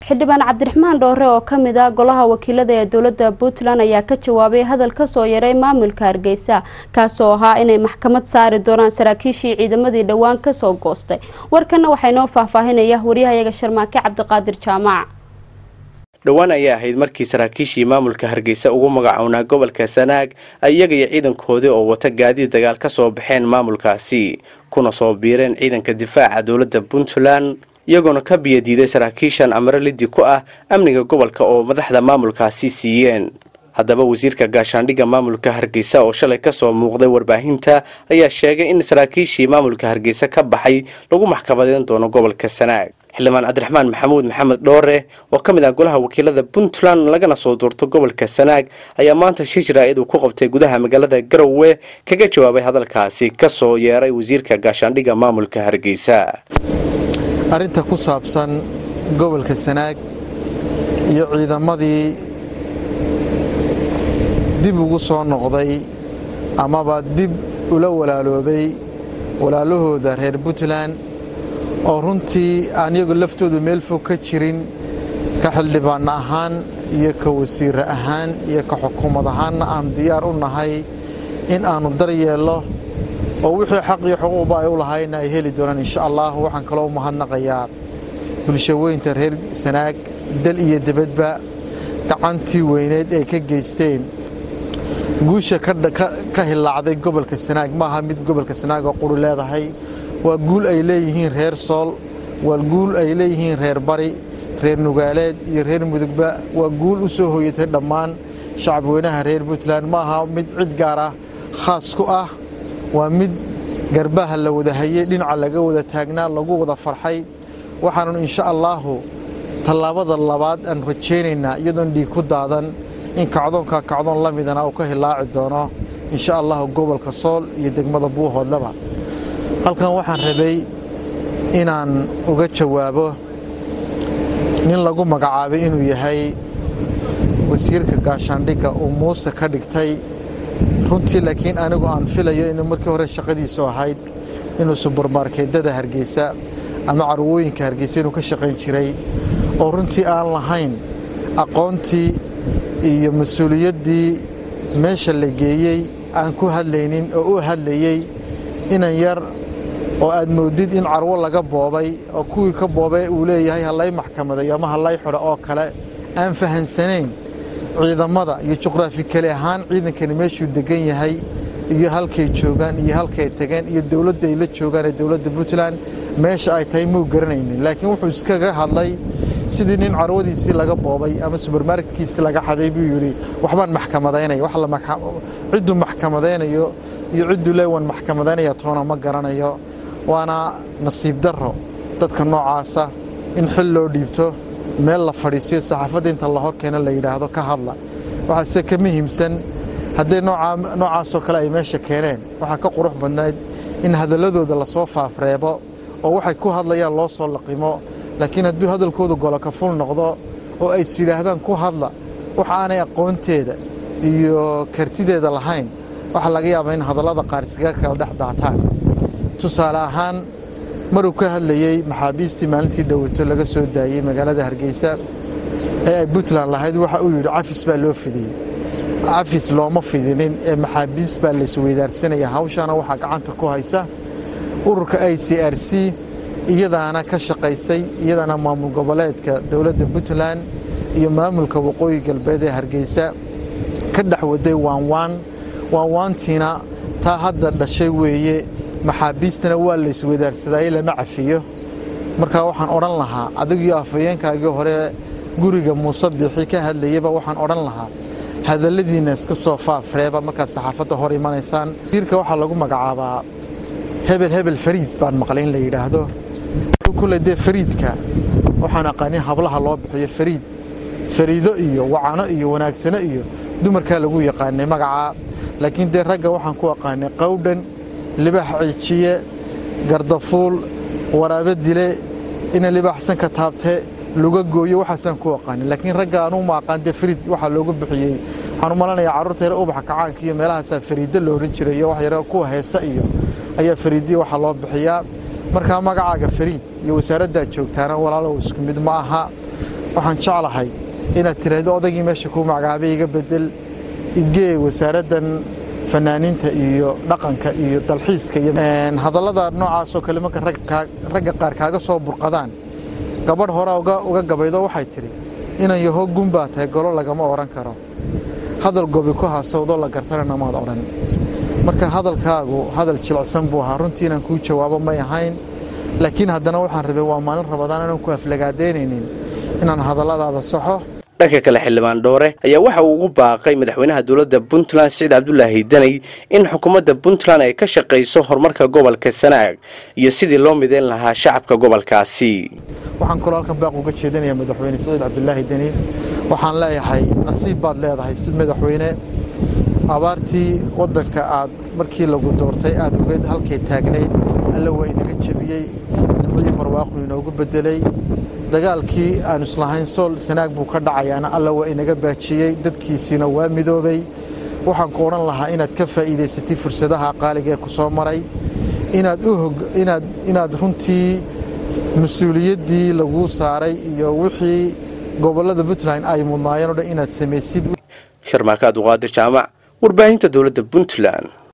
xildhibaan cabdiraxmaan dhoore oo ka mid ah golaha wakiilada ee dowladda puntland ayaa ka jawaabay hadal kasoo yaray maamulka hargeysa kaasoo ahaa inay maxkamad saari doonaan saraakiishii ciidamadii dhowaan kasoo goostay warkana waxaa inoo faahfaahinaya waryahayaga sharmaake cabdiqaadir jaamac dhowaan ayaa ahayd markii saraakiishii maamulka hargeysa ugu magacownaa gobolka sanaag ay iyaga iyo ciidankoodii oo wata gaadiid dagaal ka soo baxeen maamulkaasi kuna soo biireen ciidanka difaaca dowladda puntland iyagoona ka biyadiiday saraakiishan amare liddi ku ah amniga gobolka oo madaxda maamulkaasi siiyeen haddaba wasiirka gaashaandhigga maamulka hargeysa oo shalay kasoo muuqday warbaahinta ayaa sheegay in saraakiishii maamulka hargeysa ka baxay lagu maxkamadeyn doono gobolka sanaag xildhibaan cabdiraxmaan maxamuud maxamed dhoore oo ka mid ah golaha wakiilada puntland lagana soo doorto gobolka sanaag ayaa maanta shir jaraa'id uu ku qabtay gudaha magaalada garowe kaga jawaabay hadalkaasi kasoo yeeray wasiirka gaashaandhigga maamulka hargeysa arrinta ku saabsan gobolka sanaag iyo ciidamadii dib ugu soo noqday amaba dib ula walaaloobay walaalahooda reer puntland oo runtii aan iyagu laftoodu meel fog ka jirin ka xildhibaanna ahaan iyo ka wasiire ahaan iyo ka xukuumad ahaanna aanu diyaar u nahay in aannu daryeello oo wixii xaq iyo xuquuqba ay u lahayna ay heli doonaan insha allah waxaan kaloo mahadnaqayaa bulshaweynta reer sanaag dal iyo debadba gacantii weyneed ay ka geysteen guusha ka hilaacday gobolka sanaag maaha mid gobolka sanaag oo quri leedahay waa guul ay leeyihiin reer sool waa guul ay leeyihiin reer bari reer nugaaleed iyo reer mudugba waa guul u soo hoyatay dhammaan shacabweynaha reer puntland maaha mid cid gaar ah khaas ku ah waa mid garbaha la wada hayey dhinaca laga wada taagnaa lagu wada farxay waxaannu insha allaahu tallaabada labaad aan rajaynaynaa iyadoon dhiig ku daadan in kacdoonka kacdoon la midana uu ka hilaaci doono insha allahu gobolka sool iyo degmada buuhoodlaba halkan waxaan rabay inaan uga jawaabo nin lagu magacaabay inuu yahay wasiirka gaashaandhigga uu muuse ka dhigtay runtii laakiin anigu aan filayo inuu markii hore shaqadiisu ahayd inuu subermarkeedada hargeysa ama carwooyinka hargeysa inuu ka shaqayn jiray oo runtii aan lahayn aqoontii iyo mas-uuliyaddii meesha la geeyey aan ku hadlaynin oo u hadlayey inan yar oo aad moodid in carwo laga boobay oo kuwii ka boobay uu leeyahay hallay maxkamadeeyo ama hallay xidho oo kale aan fahansanayn ciidamada iyo juqraafi kale ahaan ciidankani meeshuu degan yahay iyo halkay joogaan iyo halkay tageen iyo dowladda ay la joogaan ee dowladda puntland meesha ay tahay muu garanaynin laakiin wuxuu iskaga hadlay sidii nin carwadiisii laga boobay ama subermarketkiisii laga xaday buu yidhi waxbaan maxkamadaynaya cidduu maxkamadaynayo iyo cidduu leewan maxkamadaynaya toona ma garanayo waana nasiib darro dadka noocaasa in xil loo dhiibto meel la fadhiisiyo saxaafadda inta la horkeena la yidhaahdo ka hadla waxaase ka muhiimsan hadday noocaasoo kale ay meesha keeneen waxaa ka qurux badnayd in hadalladooda lasoo faafreebo oo waxay ku hadlayaan loo soo laqimo laakiin hadduu hadalkooda goloka ful noqdo oo ays yidhaahdaan ku hadla wax aanay aqoonteeda iyo kartideeda lahayn waxaa laga yaabaa in hadallada qaar iskaga kala dhex daataan tusaale ahaan maruu ka hadlayey maxaabiistii maalintii dhowato laga soo daayey magaalada hargeysa ee ay puntland lahayd waxa uu yidhi cafis baa loo fidiyey cafis looma fidinin ee maxaabiis baa laysweydaarsanaya hawshaana waxaa gacanta ku haysa ururka i c r c iyadaana ka shaqaysay iyadaana maamul goboleedka dowladda puntland iyo maamulka waqooyi galbeed ee hargeysa ka dhex waday waanwaan waanwaantiina taa hadda dhashay weeye maxaabiistana waa laysweydaarsadaaye lama cafiyo markaa waxaan odhan lahaa adigiyo afhayeenkaagii hore guriga muuse biixi ka hadlayaba waxaan odhan lahaa hadalladiinna iska soo faafreeba markaad saxaafadda hor imanaysaan wasiirka waxaa lagu magacaabaa hebel hebel fariid baan maqlay in la yidhaahdo kule dee fariidka waxaan aqaanin hablaha loo bixiyo fariid fariido iyo wacano iyo wanaagsano iyo dumarkaa lagu yaqaanay magacaa laakiin dee ragga waxaan ku aqaanay qawdhan libax ciijiye gardafuul waraabe dile ina libaxsan ka taabte luga gooyo waxaasaan ku aqaanin laakiin ragga anuu ma aqaan dee fariid waxaa loogu bixiyey waxaan u malanayaa carruurta yare ubaxa kacaanka iyo meelahaasaa fariiddo la odhan jiray iyo wax yare kuwa heesa iyo ayaa fariidiya waxaa loo bixiyaa markaa magacaaga fariid iyo wasaaraddaad joogtaana walaalow isku mid ma aha waxaan jeclahay inaad tiraahdo odaygii meesha kuu magacaabay iga bedel igee wasaaraddan fanaaniinta iyo dhaqanka iyo dalxiiska iyo hadallada noocaasoo kale marka ragga qaar kaaga soo burqadaan gabadh hore uga gabaydo waxay tidhi inan yaho gun baa tahay golo lagama odhan karo hadal gobi ku haasawdoo la gartanana maad odhan marka hadalkaagu hadal jilicsan buu ahaa runtii inaan kuu jawaabo may ahayn laakiin haddana waxaan rabay waa maalin rabadaan inaan ku aflagaadaynaynin inaan hadalladaada saxo dhanka kale xildhibaan dhoore ayaa waxa uu ugu baaqay madaxweynaha dowladda puntland siciid cabdulaahi daney in xukuumadda puntland ay ka shaqayso horumarka gobolka sanaag iyo sidii loo mideyn lahaa shacabka gobolkaasi waxaan kaloo halkan baaq uga jeedinayaa madaxweyne siciid cabdulaahi deni waxaan leeyahay nasiib baad leedahay si madaxweyne abaartii waddanka aad markii lagu doortay aad ogeyd halkay taagnayd alla waa inaga jebiyey nimcii barwaaqu inoogu bedelay dagaalkii aanu islahayn sool sanaag buu ka dhacayaana alla waa inaga baajiyey dadkiisiina waa midoobay waxaan ku odhan lahaa inaad ka faa'iidaysatay fursadaha qaaliga ee ku soo maray inaad runtii mas-uuliyaddii laguu saaray iyo wixii gobollada puntland ay mudnaayeen o dhan inaad samaysid sharmaaka abduqaadir jaamac warbaahinta dowladda puntland